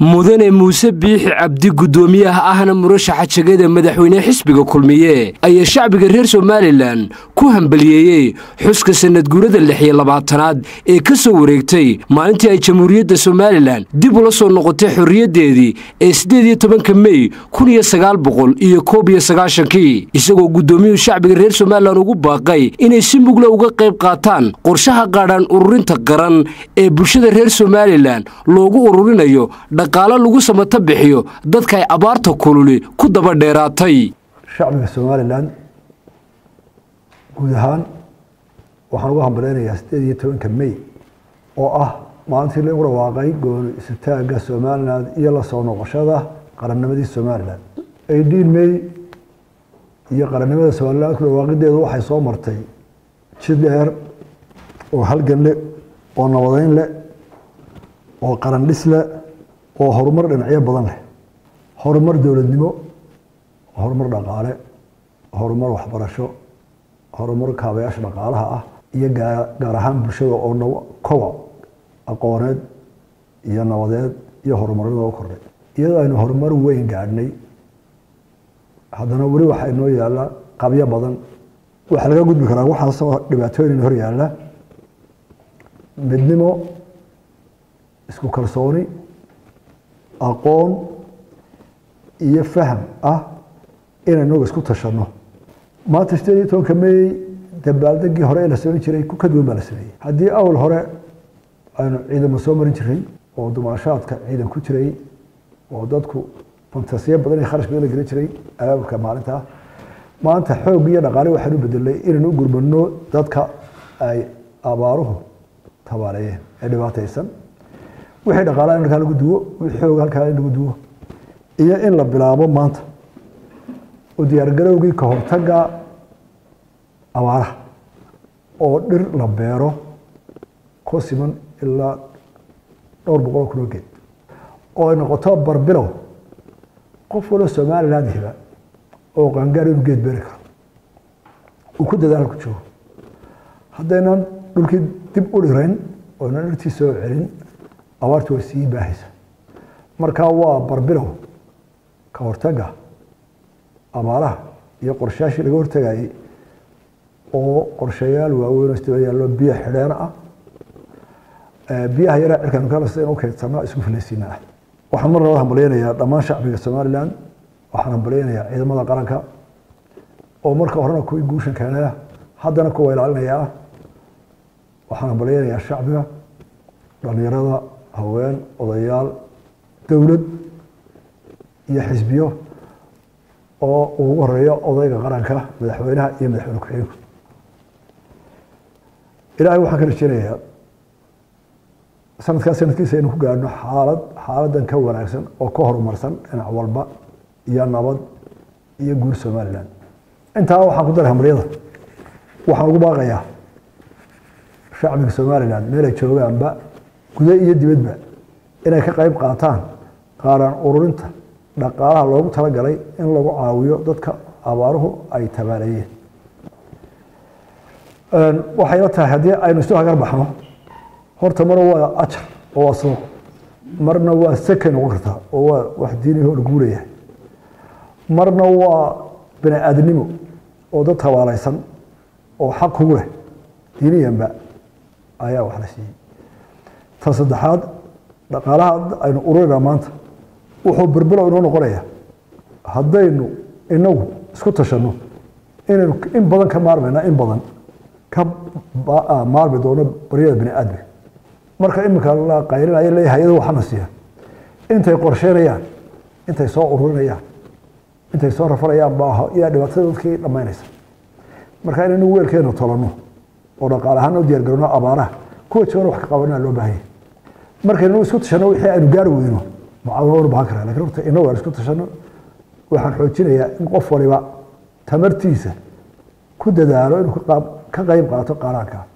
mudane muuse biixi cabdi guddoomiyaha ahna murashaxa jegada madaxweyne xisbiga kulmiye ayaa shacbiga reer somalilan ku hambaliyeeyey xuska sanadguurada lix iyo labaatanaad ee ka soo wareegtay maalintii ay jamhuuriyadda somalilan dib ula soo noqotay xorriyaddeedii ee siddeed iyo tobanka mey kun iyo sagaal boqol iyo koob iyo sagaashankii isagoo guddoomiyuhu shacbiga reer somalilan ugu baaqay inay si mugla uga qayb qaataan qorshaha qaadhaan ururinta qaran ee bulshada reer somalilan loogu ururinayo dhaqaalo lagu samato bixiyo dadka ay abaarta kululi ku daba dheeraatay shacbiga somalilan guud ahaan waxaan ugu hambaleynayaa siddeed iyo tobanka mey oo ah maalintii lagu dhawaaqay gooni isutaagga somalilan iyo la soo noqoshada qarannimadii somalilan eighteen mey iyo qarannimada somalilan ku dhawaaqideedu waxay soo martay jid dheer oo halgan leh oo nabadeyn leh oo qaran dhis leh oo horumar dhinacyo badan leh horumar dowladnimo horumar dhaqaale horumar waxbarasho horumar kaabayaasha dhaqaalaha ah iyo gaar ahaan bulshada oo koboc aqooneed iyo nabadeed iyo horumarnida u kordhay iyadoo aynu horumar weyn gaadhnay haddana weli waxaa inoo yaalla qabyo badan waxaa laga gudbi karaa waxaasoo dhibaatooyin hor yaalla midnimo isku kalsooni aqoon iyo faham ah inaynaga isku tashanno maanta sideed iyo tobanka mey dabaaldegii hore ee la samayn jiray ku ka duwan baa la sameeyey haddii awal hore aynu ciidamo soo marin jiray oo dumaashaadka ciidan ku jiray oo dadku fantasiyo badan iyo kharash badan la gelin jiray abaabulka maalinta maanta xoog iyo dhaqaale waxaan u bedelay inaynu u gurmano dadka ay abaaruhu tabaaleeyeen ee dhibaataysan wixii dhaqaalaha in halkaa lagu duwo wixii xoog halkaa in lagu duwo iyo in la bilaabo maanta u diyaargarowgii ka hortagga abaaraha oo dhir la beero ku siman ilaa dhowr boqol kunoo geed oo ay noqoto barbilow qof walo somaliland hiba oo qaangaar inuu geed beeri karo uu ku dadaal ku joogo haddaynan dhulkii dib u dhirayn ooynan dhirtii soo celin abaartu way sii baahaysa marka waa barbilow ka hortagga abaaraha iyo qorshayaashii laga hortagayey oo qorshayaal waaweyn oo isdaba yaallo biyo xidheen ah biyaha yaraa cirkaan kalasta in u keydsanno isku filaysiina ah waxaan mar nabad hambalyeynayaa dhammaan shacbiga somaliland waxaan hambalyeynayaa ciidamada qaranka oo marka horena kuwii guushan keenaya haddana kuwa ilaalinaya ah waxaan hambalyeynayaa shacbiga dhalinyarada haween odayaal dowlad iyo xisbiyo oo ugu horeeyo odayga qaranka madaxweynaha iyo madaxweyne ku-xigeenku ilaahay waxaan ka rajeynayaa sanadkaa sanadkiisa aynu ku gaadhno xaalad xaaladan ka wanaagsan oo ka horumarsan dhinac walba iyo nabad iyo guur somalilan intaa waxaan ku daray hambalyada waxaan ugu baaqayaa shacbiga somalilan meelay joogaanba guda iyo dibadba inay ka qayb qaataan qaaraan ururinta dhaqaalaha loogu talagalay in lagu caawiyo dadka abaaruhu ay tabaaleeyeen waxay la tahay haddii aynu isu hagar baxno horta mar waa ajar oo waa suuq marna waa sekay noqon kartaa oo waa wax diiniho la guurayahay marna waa bini aadnimo oo dad tabaalaysan oo xaq kugu leh diiniyanba ayaa wax la siiyey ta saddexaad dhaqaalaha aynu ururinaa maanta wuxuu birbilow inoo noqonaya haddaynu inagu isku tashanno inaynu in badan ka maarmayna in badan ka maarmi doono baryada bini aadmi marka iminka la qaylinaya le hay-adu waxana siiya intay qorsheynayaan intay soo ururinayaan intay soo rafanayaan baa yaa dhibaatada dadkii dhammaynaysa marka inaynu weelkeenu tolanno oo dhaqaale ahaan u diyaargarowno abaaraha kuwa joogan wax ka qabanaa loo baahanya markaynu isku tashanno wixii aynu gaari weyno mucaawino waynu bahan karaa lakin horta inagu aan isku tashanno waxaan xoojinayaa in qof waliba tamartiisa ku dadaalo inuu ka qayb qaato qaaraanka